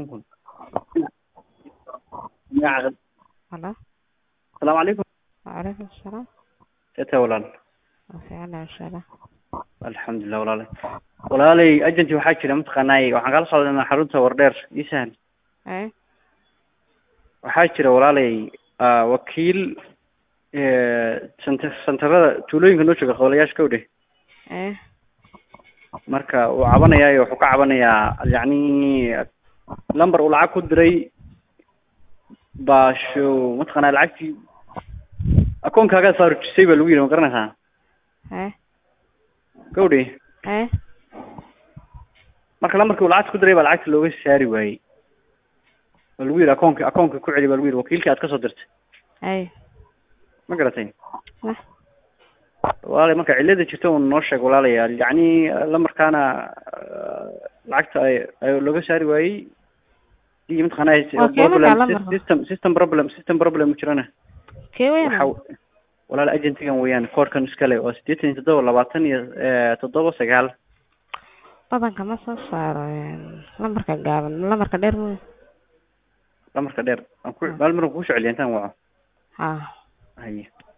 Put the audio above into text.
toban kun magaca Halo. asalaamu calaykum Waalaikum salaam. seeta walaal Waa fiican insha Allah. alxamdulilah walaalay walaalay agenty waxaa jira mataqaanaay waxaan kala socdanaa xarunta wardheer ii sahal Eh? waxaa jira walaalay ah, wakiil sant santarada tuulooyinka noo jooga qabalayaasha ka udheh Eh? marka uu cabanayaayo wuxuu ka cabanayaa yacni lamber uu lacag ku diray baa sho mataqaanaa lacagtii akoonkaagaa saarujisay baa lagu yidhi ma garanaysaa Eh? gawdhi Eh? marka lambarkii uu lacagta ku diray baa lacagta looga saari waayey baa lagu yidhi akoonka akoonka ku celi baa lagu yidhi wakiilkii aad kasoo dirtay Eh? ma garatay Nah. walaalay marka cillada jirta un noo sheeg walaalayaal yacni lamarkaana ah, lacagta ay ay looga saari waayey iyo mataqaanaa Waa kee markaa problem lambarka? system system problem system problem mu jirana Kee weyn? waxa walaal agentigan weeyaan koorkan iskale waa siddeetan iyo toddoba labaatan iyo eh, toddoba sagaal Badanka ma soo saaro een, lambarka gaaban, lambarka dheer mooye. lamarka dheer aan ku maal mar aan kugu soo celiya intaan waco Ha. haye